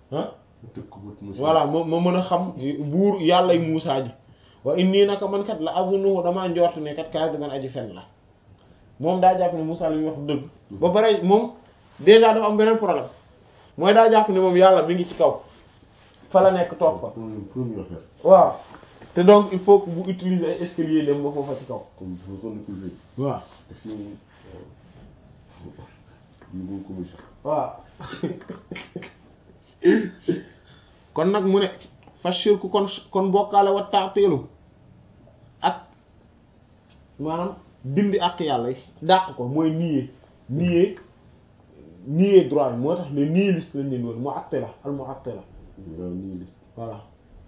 ah tëkk bët Moussa voilà ma ma mën a xam buur yàllay Muusaa ji wa inni naka man kat la azunnuhu damaa njort ne kat kaasiban aji fen la moom daa jàpp ne Muusaa li muy wax dëgg ba pare moom déjà dafa am beneen problème mooy daa jàpp ne moom yàlla mi ngi ci kaw fa la nekk toog fa premier premier affaire waaw te donc il faut que bu utiliser ay escalier dem ba foofa ci kaw comme bu ko nekkul fii waaw daf ñu ñu ngi ko mos waaw kon nag mu ne fa shirku kon kon bokkaale wa taateelu ak maanaam dindi ak yàlla yi dàq ko mooy nier nier nier droit bi moo tax ne nihiliste lañ leen woon mu'attila al mu'attila waaw nii lis voilà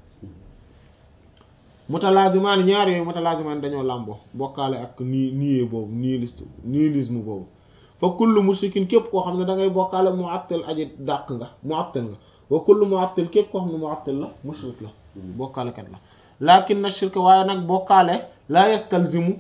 mutalazimaan ñaar yooyu mutalazimaan dañoo làmboo bokkaale ak ni nier boobu nihiliste nihilisme boobu fa kullu mushrikin képp koo xam ne da ngay bokkaale mu'attil aji dàq nga mu'attil nga wa kullu mu'attil képp koo xam ne mu'attil la mushrik la bokkaalekat la lakin na shirk waaye nag bokkaale la yastalzimu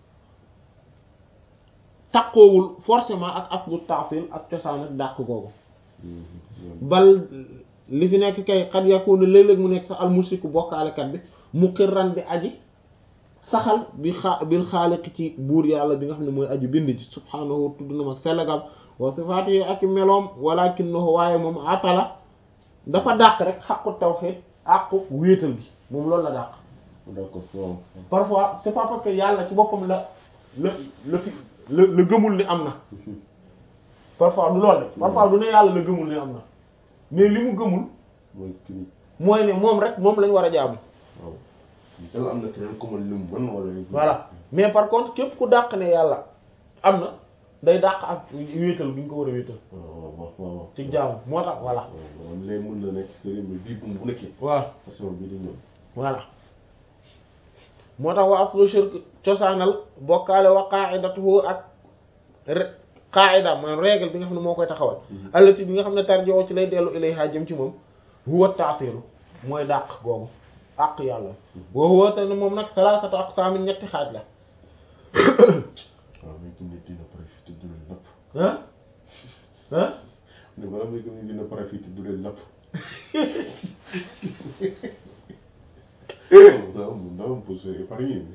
taqoowul forcément ak aslu ta'til ak cosaan ak dàq googu bal li fi nekk kay xad yakunu léeg-léeg mu nekk sax al mushriku bokkaalekat bi muqirran bi aji saxal bi xaa bil xaaliq ci buur yàlla bi nga xam ne mooy aji bind ji subhaanahu tudd na mag sellagam wa sifaatihi ak meloom walakinahu waaye moom atala dafa dàq rek xaqu tawhid àqu wéetal gi moom loolu la dàq d'accord waaw parfois c'est pas parce que yàlla ci boppam la la la fi la la gëmul ni am na parfois du loolu de parfois du ne yàlla la gëmul ni am na mais li mu gëmul mooy kii mooy ne moom rek moom lañ war a jaamu waaw yàlla am na keneen ku ma lim mën wala voilà mais par contre képp ku dàq ne yàlla am na day dàq ak wéetal bi ñu ko war a wéetal waaw waaw waaw ci jaamu moo tax voilà waaw léegi mën na nekk sëriñ bi bii bu bu nekkee waaw façon bii di ñëw voilà moo tax wa aslu shirk cosaanal bokkaale wa qa'idatuhu ak re qaida maanaam règle bi nga xam ne moo koy taxawal allati bi nga xam ne tarjoo ci lay dellu ilayha jëm ci moom huwa ta'tilu mooy dàq googu àq yàlla wa huwa te ne moom nag salasatu aqsam ñetti xaaj la waaw mais nit dina profité du leen napp ah ah ne bala muy gëm dina profité du leen napp non non pour se épargner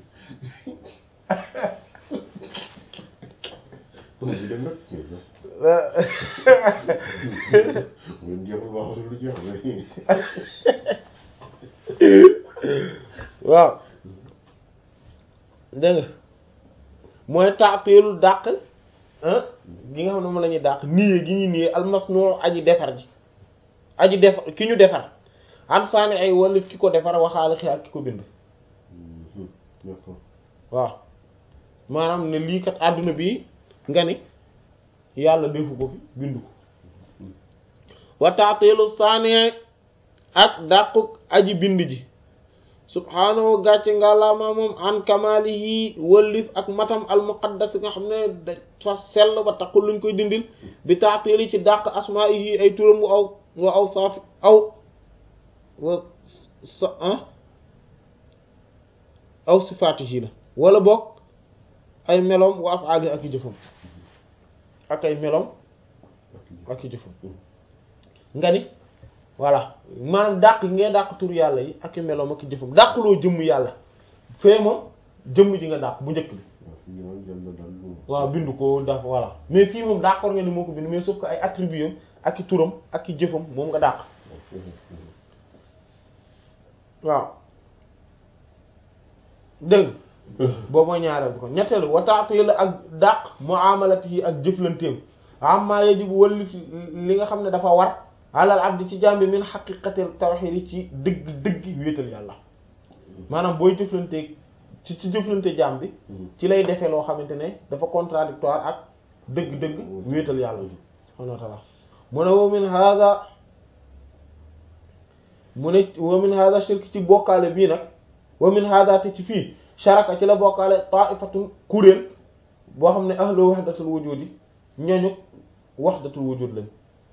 mais di dem nag ngeen jeexul waxatul lu jeex mais waaw dégg nga mooy taatilu dàq ah gi nga xam ne moom la ñuy dàq niye gi ñuy niye almasnu aji defar ji aji defar ki ñu defar an saani ay wala ki ko defar waxaale xi ak ki ko bind d'accord waaw maanaam ne lii kat àdduna bi nga ni yàlla defu ko fi bindu ko wa taatilu saani ak dàquk aji bind ji subhaanahu gàcce ngàllaama moom an kamalihi wëllif ak matam al muqaddas nga xam ne da fa sell ba taxul luñ koy dindil bi taatili ci dàq asmaihi ay turam wa aw wa aw saafi aw wa sa ah aw sifaatihi la wala boog ay melom wa afaali ak i jëfam ak ay melom ak i jëfam nga ni voilà maanaam dàq yi ngay dàq tur yàlla yi ak i meloom ak i jëfam dàqloo jëmm yàlla fee moom jëmm ji nga dàq bu njëkk bi waaw bindu ko daf voilà mais fii moom d'accord nga ni moo ko bind mais sauf que ay attributs am ak i turam ak i jëfam moom nga dàq waaw dégg boobu mooy ñaareel bi kon ñetteelu wataatu la ak dàq muamalati yi ak jëflanteem amma yajibu walli li nga xam ne dafa war alal abdi ci jàmbi min xaqiqatil tawhid yi ci dëgg dëgg wéetal yàlla maanaam booy jëflante ci ci jëflante jaam bi ci lay defee loo xamante ne dafa contradictoire ak dëgg-dëgg wéetal yàlla subhanahu wa ta'ala mu ne wa min hada mu ne wa min hada shirk ci bokkaale bii nag wa min hada te ci fii sharaka ci la bokkaale ta'ifatun kuréel boo xam ne ahlu wahdatul wujudi ñooñu wahdatul wujud lañ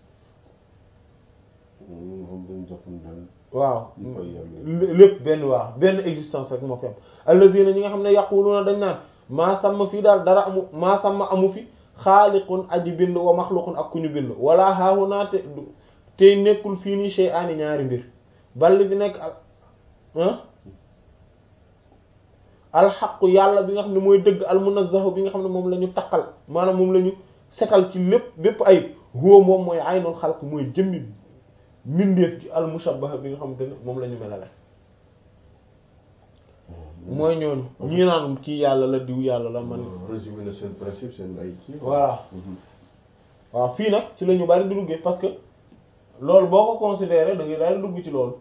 waaw lépp benn waaw benn existence rek moo fi am alladina ñi nga xam ne yaquluna dañ naan maa sàmm fii daal dara amu maa sàmm amu fi xaaliqun aji bind wa maxluqun ak ku ñu bind wala haahunaa te tey nekkul fii nii shay aani ñaari mbir balli fi nekk al alxaqu yàlla bi nga xam ne mooy dëgg almunazzahu bi nga xam ne moom la ñu taqal maanaam moom la ñu setal ci lépp bépp ayib huwa moom mooy aynul xalq mooy jëmmi mbindeef gi almushabbaha bi nga xamante ne moom la ñu melale mooy ñooñu ñii naan kii yàlla la diw yàlla la man résumé na seen principe seen ay kii. voilà waaw fii nag ci la ñu bari di duggee parce que loolu boo ko considéré da ngay daal di dugg ci loolu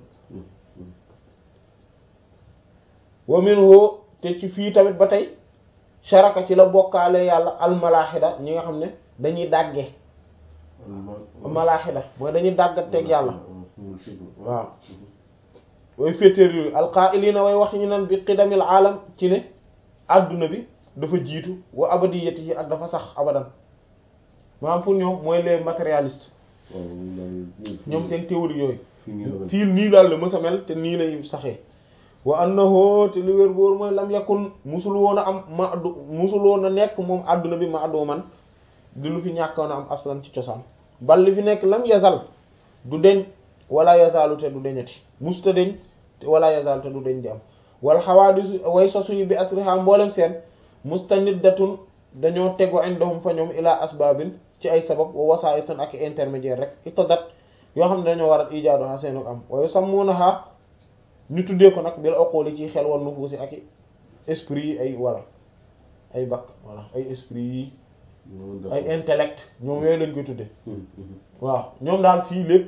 wa minhu te ci fii tamit ba tey sharaka ci la bokkaale yàlla almalaaxida ñi nga xam ne dañuy dàgge malaaxida mooy dañuy dàggateeg yàlla waaw way féetéer yooyu alqaa'iliina way wax ñu nan bi qidamil aalam ci ne adduna bi dafa jiitu wa abadiyatihi ak dafa sax abadan maanaam pour ñoom mooy les matérialistes ñoom seen théorie yooyu fii nii daal la mës a mel te nii lay saxee wa annahu te li wér boor mooy lam yakun musul woon a am ma addu musul woon a nekk moom adduna bi ma addu man di lu fi ñàkkoon a am aslan ci cosaan bal li fi nekk lam yazal du deñ wala yazalu te du deñati musta deñ wala yazal te du deñ di am wal xawaadisu way sosu yi bi asriha mboolem seen mustaniddatun dañoo tego indahum fa ñoom ila asbabin ci ay sabab wa wasaitun ak intermédiaire rek itadat yoo xam ne dañoo waral ijaadu xa seenu am wayu sammunaha ñu tuddee ko nag bil uquli ci xel wan nufuusi ak esprit yi ay wala ay bakk voilà ay esprit yi ay intellect ñoom yooyu lañ koy tuddee waaw ñoom daal fii lépp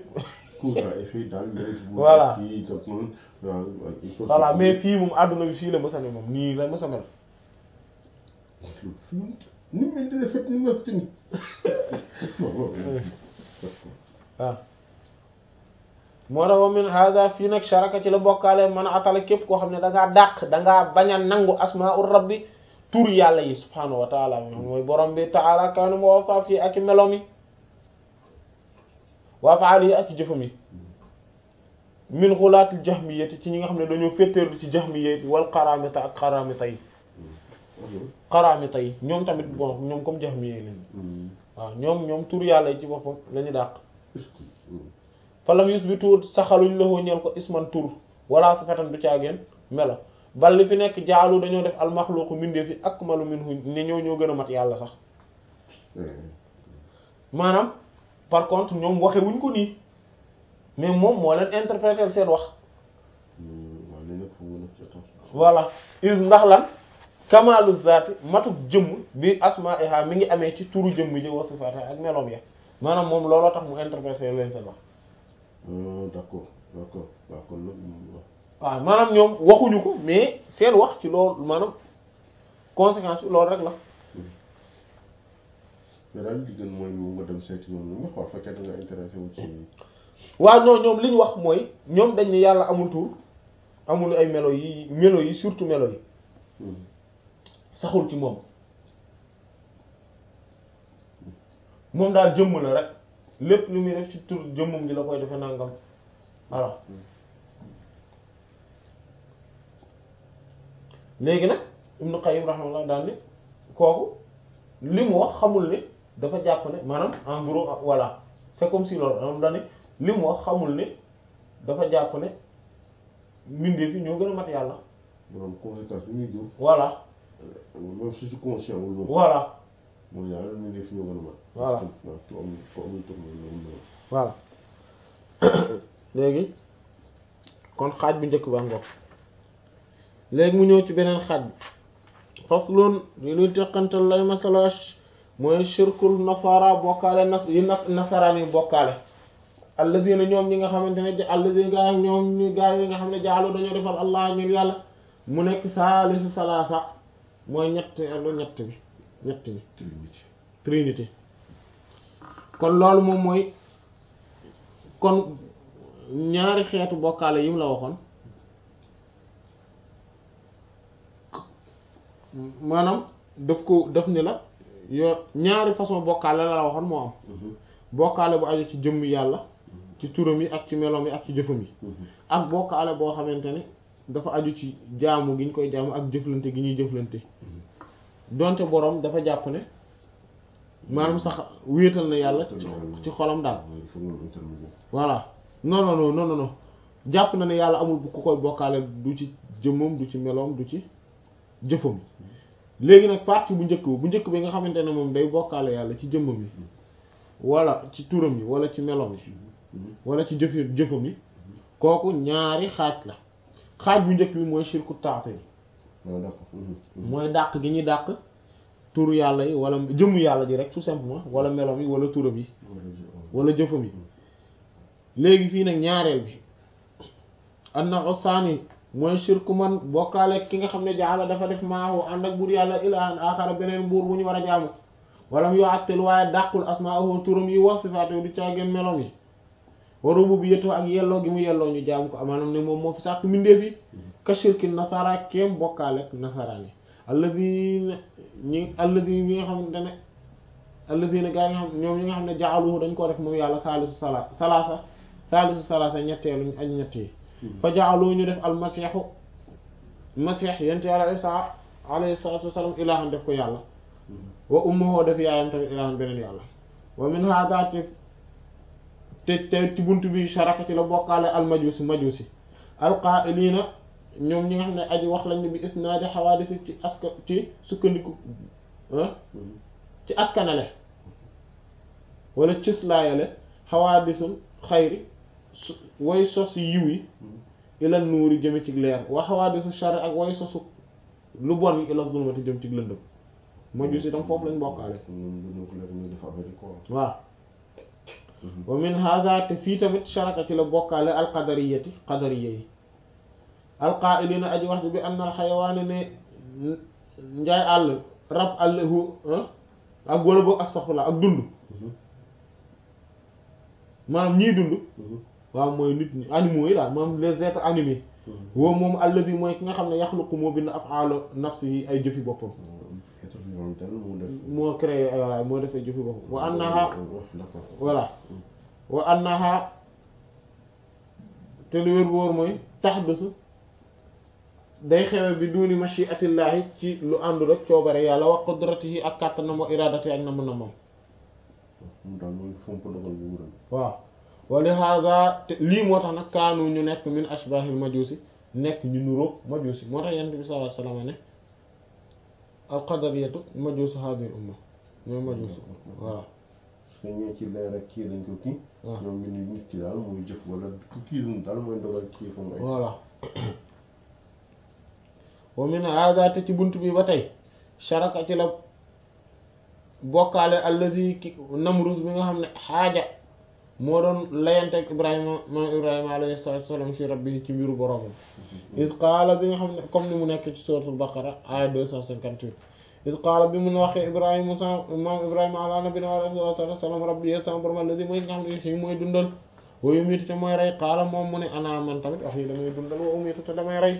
voilà voilà mais fii moom àdduna bi fii la mësa ne moom nii la mësa mel ni mel dina fekk ni mel tamit waaw moo tax wa min hada fii nag sharaka ci la bokkaale man atala képp koo xam ne da ngaa dàq dangaa bañ a nangu asmaur rabbi tur yàlla yi subhanahu wa taala mooy borom bi taala kaanu ma wasaaf yi ak i melom yi waa faal yi ak i jëfam yi min xulaatil jahmiyati ci ñi nga xam ne dañoo féttéerlu ci jahmiyati wal qaramita ak qaramita yi qaramita yi ñoom tamit bon ñoom comme jahmiye lañ waaw ñoom ñoom tur yàlla yi ci boppam la ñu dàq falam yusbitu saxaluñ la ñeel ko isman tur wala sifatan du caageen melo bal li fi nekk jaalu dañoo def almaxluqu mbindeef yi akmalu minhu ne ñoo ñoo gën a mat yàlla sax maanaam par contre ñoom waxe wuñ ko nii mais moom moo leen interpréter seen wax voilà is ndax lan kamalu zaati matuk jëmm bi asma'iha mi ngi amee ci turu jëmm ji wa sifatiha ak meloom ya maanaam moom looloo tax mu interpréter leen seen wax d'accord d'accord d'accord waaw maanaam ñoom waxuñu ko mais seen wax ci loolu maanaam conséquence bi loolu rek la mais daal li gën mooy mu nga dem seeti ñoom nga xool fekkee da nga intéressé wu ci waaw non ñoom li ñu wax mooy ñoom dañ ne yàlla amul tur amul ay melo yi melo yi surtout melo yi saxul ci moom moom daal jëmm la rek lépp lu muy def ci tur jëmmum ji la koy defe nangam voilà léegi nag Ibnu Qayyim rahimahullah daal ni kooku li mu wax xamul ne dafa jàpp ne maanaam en gros voilà c'est comme si loolu am daal ni li mu wax xamul ne dafa jàpp ne mbindeef yi ñoo gën a mat yàlla maanaam conséquence bi muy jur voilà même si ci conscient wul moom voilà mooy yàlla ñu def ñoo gën a mat Voilà. waaw tu amul tu amul tur moom voilà léegi kon xaaj bu njëkk ba ngoog léegi mu ñëw ci beneen xaaj bi faslun li luy teqantal lay masala mooy shirkul nasara bokkaale nas yi na nasaraan yi bokkaale alladina ñoom ñi nga xamante ne alladina gaa ñoom ñi gaa yi nga xam ne jaalu dañoo defal allah ñun yàlla mu nekk saalisu salaasa mooy ñett lu ñett bi ñett bi trinité trinité kon loolu moom mooy kon ñaari xeetu bokkaale yi mu la waxoon maanaam daf ko daf ni la yoo ñaari façon bokkaale la la waxoon moo am bokkaale bu aju ci jëmm yàlla ci turam yi ak ci meloom yi ak ci jëfam yi ak bokkaale boo xamante ne dafa aju ci jaamu gi ñu koy jaamu ak jëflante gi ñuy jëflante donte boroom dafa jàpp ne maanaam sax wéetal na yàlla ci ci xolam daal il faut nga intermédiaire voilà non non non non non non jàpp na ne yàlla amul ku koy bokkaale du ci jëmmam du ci meloom du ci jëfam léegi nag partie bu njëkk bi bu njëkk bi nga xamante ne moom day bokkaale yàlla ci jëmmam yi wala ci turam yi wala ci meloom yi wala ci jëf jëfam yi kooku ñaari xaaj la xaaj bu njëkk bi mooy shirku taate yi waaw d'accord mooy dàq gi ñuy dàq turu yàlla yi wala jëmmu yàlla ji rek tout simplement wala meloom yi wala turam yi wala jëfam yi léegi fii nag ñaareel bi anna osaani mooy shirku man bokkaale ki nga xam ne jaala dafa def maahu ànd ak buur yàlla ilahan akara beneen buur bu ñu war a jaamu wala mu yoo attel waaye dàqul asmaahu turam yi wa sifaatu du caageen meloom yi wa rububiyyatu ak yelloo gi mu yelloo ñu jaamu ko maanaam ne moom moo fi sàkk mbindeef yi ka shirki nasara kéem bokkaale ak nasaraan yi alladina ñi alladi bi nga xamante ne alladina gaa yi nga xam ñoom ñi nga xam ne jaaluhu dañ ko def moom yàlla saalisu sala salaasa saalisu salaasa ñetteelu ak ñett yi fa jaalu ñu def almasiixu masiix yent yàlla isa alayhi salatu wasalam ilaahan def ko yàlla wa ummuhu def yaayam tamit ilaahan beneen yàlla wa min hada te te te ci buntu bi sharaka ci la bokkaale almajusi majusi alqaa'iliina ñoom ñi nga xam ne aji wax lañ ne bi isnaadi xawaadis ci aska ci sukkandiku ci askanale wala cëslaayale xawaadisul xayri way sos yiw yi ilal nuuri jëme ci leer wa xawaadisu shar ak way sosu lu bon yi ilal zulmati jëm ci lëndëm majusi tam foofu lañ bokkaale waaw wa min hada te fii tamit sharaka ci la bokkaale alqadariyati qadariya yi alqaa'ilina aji wax bi anna alxayawaane ne njaay àll rab àll hu ak wala boog astaxfirullah ak dund maanaam ñii dund waaw mooy nit ñi animaux yi daal maanaam les êtres animés woo moom alladi mooy ki nga xam ne yaxluqu moo bind af'aalu nafsihi ay jëfi boppam moo créé ay walla moo defee jëfi boppam wa annaha voilà wa annaha te lu wér wóor mooy tahdusu day xewe bi duni mashiatillahi ci lu àndul rek coobare yàlla wa qudratihi ak kàttanam wa iradati ak nam namam waaw wali hada te lii moo tax nag kaanu ñu nekk min ashbahil majusi nekk ñu nuróog majusi moo tax yent bi sallallahu alayhi wasallam ne al qadariyatu majusu hadhihi umma ñooy majusi voilà parce que ñoo ci leer ak kii lañ ko kii waaw ñoom ñu ni nit ki daal mooy jëf wala ku kii lu daal mooy dogal kii fa mu ay voilà wa min hada te ci bunt bi ba tey sharaka ci la bokkaale alladi ki namrus bi nga xam ne xaaja moo doon layanteeg ibrahima maam ibrahima alayhi salatu wasalam fi rabbi ci mbiru boroomam id qaala bi nga xam ne comme ni mu nekk ci suratul baqara aya deux cent cinquante-huit id qaala bi mun waxee ibrahima sa maam ibrahima ala nabina alayhi salatu wasalam rabbi ye sama borom alladi mooy nga xam ne xii mooy dundal wa yumiitu te mooy rey qaala moom mu ne ana man tamit wax yi damay dundal wa umiitu te damay rey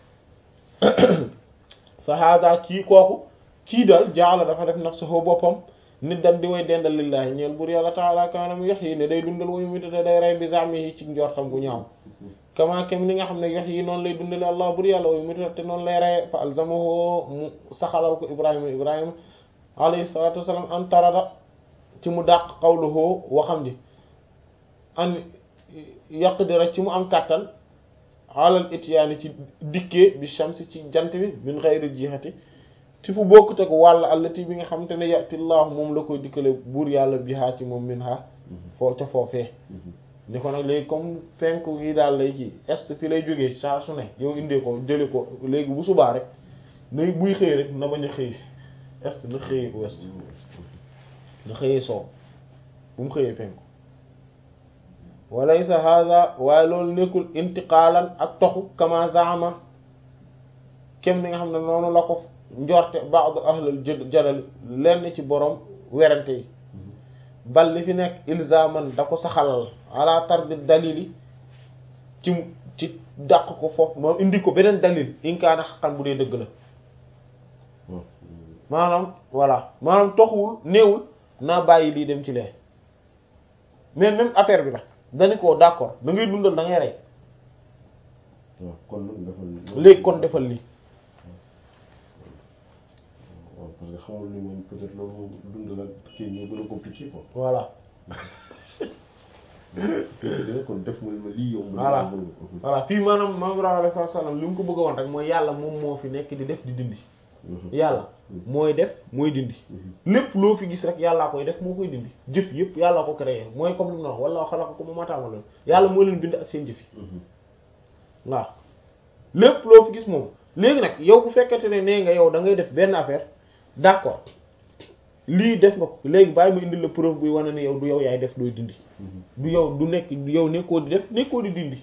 fa hada kii kooku kii daal jaala dafa def nafsahu boppam nit dan di way dendal lillahi ñeel bur yàlla taala kaana mu yox yi ne day dundal way muta te day rey bi zami yi ci njortam gu ñaaw kama kem ni nga xam ne yox yi noonu lay dundale allah bur yàlla way muta te noonu lay reye fa alzamahu mu saxalal ko ibrahima ibrahima alayhi salatu wasalam an tarada ci mu dàq qawluhu waxam ji an yaqdira ci mu am kàttan alal ityaani ci dikkee bi shamsi ci jant bi min ghayri jihati ci fu bokkut ak wàll allati bi nga xamante ne yatillahu moom la koy dikkale buur yàlla bihaa ci moom min ha foo ca foofee ni ko nag léegi comme penku yi daal lay ci est fi lay jógee saa su ne yow indee ko jële ko léegi bu subaa rek na buy xëy rek na bañ a xëy est na xëyee ouest na xëyee soow bu mu xëyee penku walaysa hada waaye loolu nekkul intiqaalan ak toxu kama zaama kem ni nga xam ne noonu la ko njorte ba'd ahlul jadal lenn ci borom werante yi bal li fi nekk ilzaman da ko saxalal ala tardi dalili ci ci dàq ko foofu moom indi ko beneen dalil inkaana xaqan bu dee dëgg la maanaam voilà maanaam toxuwul néewul naa bàyyi lii dem ci lee mais même affaire bi la dañu ko d'accord da ngay dundal da ngay rey waaw kon nag defal léegi kon defal lii waaw parce que xamul ni moom peut-être loolu moom dund la kii ñu gën a compliqué quoi. voilà dina kon def ma ma lii yow. voilà voilà fii maanaam maam Ibrahima alayhi salaam li mu ko bëgg a woon rek mooy yàlla moom moo fi nekk di def di dindi yàlla mooy def mooy dindi lépp loo fi gis rek yàllaa koy def moo koy dindi jëf yëpp yàllaa ko créé mooy comme li mu wax wala xalaqakum wa ma ta'malun yàlla moo leen bind ak seen jëf yi waaw lépp loo fi gis moom léegi nag yow bu fekkente ne nee nga yow da ngay def benn affaire d'accord lii def nga ko léegi bàyyi ma indil la preuve buy wane ne yow du yow yaay def dooy dindi du yow du nekk du yow nekkoo di def nekkoo di dindi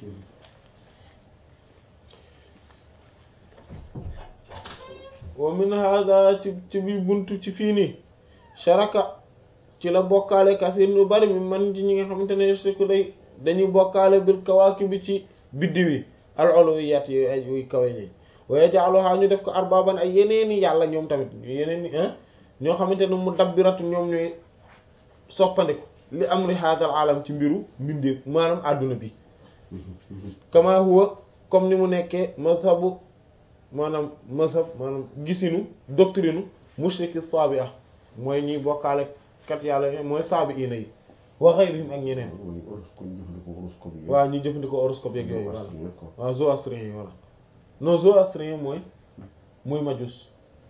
wa min hada ci ci bi buntu ci fii nii sharaka ci la bokkaale kasir lu bari mi man ci ñi nga xamante ne yusriku day dañuy bokkaale bil kawakibi ci biddiw yi al uluwiyat yooyu ay yuy kawe ñi wa yaj'aluha ñu def ko arbaban ay yeneeni yàlla ñoom tamit yeneen i ñoo xamante ne mu dabbiratu ñoom ñooy soppandiku li amri hadal alam ci mbiru mbindeef maanaam àdduna bi kama huwa comme ni mu nekkee mazhabu maanaam mazhab maanaam gisinu doctrine mushriki sabi'a mooy ñuy bokkaale kat yàlla mooy saabi ina yi wa ghayrihim ak ñeneen waaw ñuy jëfandikoo horoscope yeeg yooyu voilà waaw zoroastrien yi voilà non zoroastrien mooy mooy majus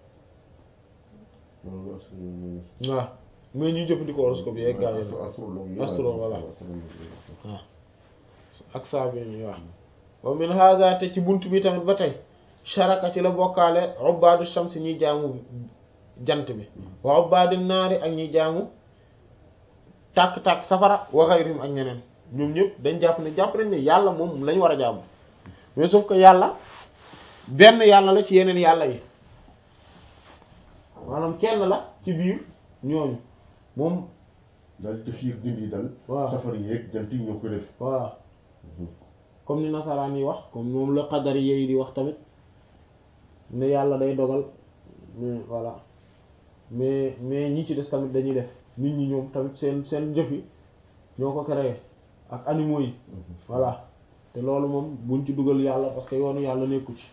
waaw mais ñuy jëfandikoo horoscope yeeg gaa yi astro voilà waaw ak saabi yi waaw wa min hadha te ci bunt bi tamit ba tey sharaka ci la bokkaale ubbaadu shams ñuy jaamu jant bi wa ubbaadu naari ak ñuy jaamu tàkk-tàkk safara wa ghayrihim ak ñeneen ñoom ñëpp dañ jàpp ne jàpp nañ ne yàlla moom lañ war a jaamu mais sauf que yàlla benn yàlla la ci yeneen yàlla yi maanaam kenn la ci biir ñooñu moom daal def yi dindi dal waaw safar yeeg jant yi ñoo ko def voilà comme ni nasaraan yi wax comme moom la qadari yi di wax tamit ne yàlla day dogal mais voilà mais mais ñi ci des tamit dañuy def nit ñi ñoom tamit seen seen jëf yi ñoo ko créé ak animaux yi voilà te loolu moom buñ ci dugal yàlla parce que yoonu yàlla nekku ci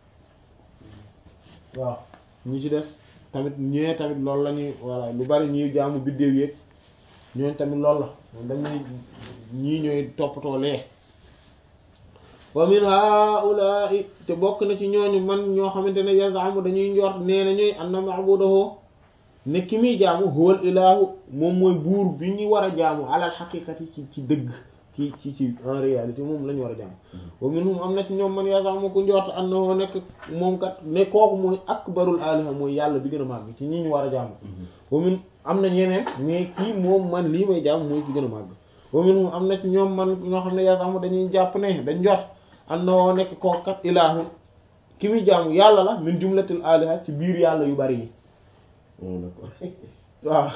waaw ñi ci des tamit ñee tamit loolu la ñuy voilà lu bari ñuy jaamu biddéew yeeg ñooñ tamit loolu la moom dañuy ñii ñooy toppatoo lee wa min haula'i te bokk na ci ñooñu man ñoo xamante ne yazamu dañuy njort nee na ñooy anna ma'budahu ne ki muy jaamu huwal ilahu moom mooy buur bi ñu war a jaamu alal xaqiqati ci ci dëgg ci ci ci en réalité moom la ñu war a jaamu wa minhum am na ci ñoom man yazamu ku njort annahu nekk moom kat ne kooku mooy akbarul aliha mooy yàlla bi gën a màgg ci ñi ñu war a jaamu wa min am na ñeneen mais kii moom man lii may jaamu mooy ci gën a màgg wa minhum am na ci ñoom man ñoo xam ne yazamu dañuy jàpp ne dañ njort annahu nekk kooku kat ilahu ki muy jaamu yàlla la min jumlatil aliha ci biir yàlla yu bari yi waaw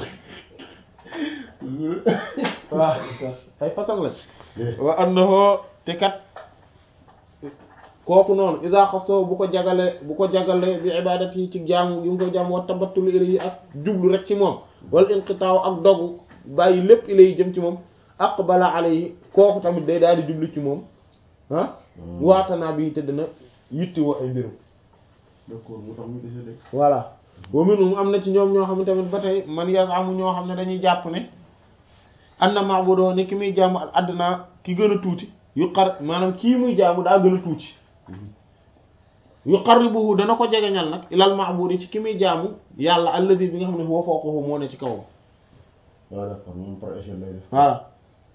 waaw ay façon la wa annahu te kat kooku noonu iza xasso bu ko jagale bu ko jagale bi ibadati yi ci jaamu yu ngi ko jaamu wa tabattul ilayhi ak jublu rek ci moom wala inqitaaw ak dogu bàyyi lépp ilayhi jëm ci moom aqbala alayhi kooku tamit day daal di jublu ci moom ah waatanaa bi te dina yitti woo ay mbirum d'accord mu tax mu dese de voilà wa minhum am na ci ñoom ñoo xam ne tamit ba tey man yasamu ñoo xam ne dañuy jàpp ne anna ma'budu ne ki muy jaamu al adna ki gën a tuuti yu xar maanaam kii muy jaamu daa gën a tuuti yuqarribuhu dana ko jegeñal nag ilal ma'budi ci ki muy jaamu yàlla alladhi bi nga xam ne huwa fawqahu moo ne ci kawam waaw d'accord moom par échelle lay def voilà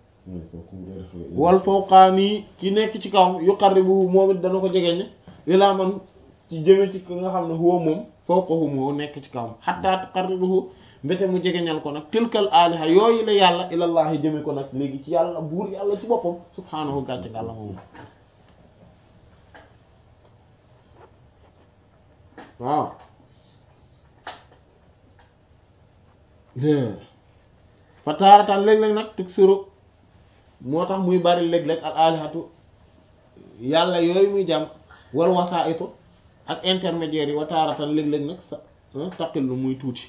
wal fawqaani ki nekk ci kawam yuqarribuhu moom it dana ko jegeñ ilaa man ci jëme ci ki nga xam ne huwa moom fawqahu moo nekk ci kawam hatta tuqarribuhu mbete mu jegeñal ko nag tilkal aliha yooyu la yàlla ilallahi jëme ko nag léegi ci yàlla buur yàlla ci boppam subhaanahu gàcce gàlla moom waaw fa taaratan léeg-léeg nag tug suru moo tax muy bari léeg-léeg al alihatu yàlla yooyu muy jàmm wal wasaitu ak intermédiaires yi wa taaratan léeg-léeg nag sa taqillu muy tuuti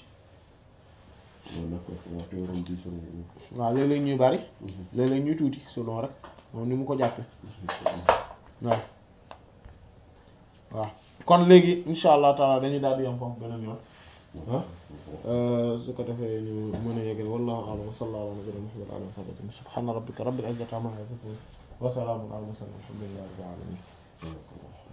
waaw léeg-léeg ñuy bari léeg-léeg ñuy tuuti selon rek moom ni mu ko jàppe waaw waaw kon léegi insha allah taala dañuy daal di yam foofu beneen yoon ah su ko defee ñu mën a yeggal wallahu a'lam wa sallallahu ala nabiyyina muhammad wa alihi wa sahbihi subhana rabbika rabbil izzati amma yasifun wa salamun ala al mursalin walhamdulillahi rabbil alamin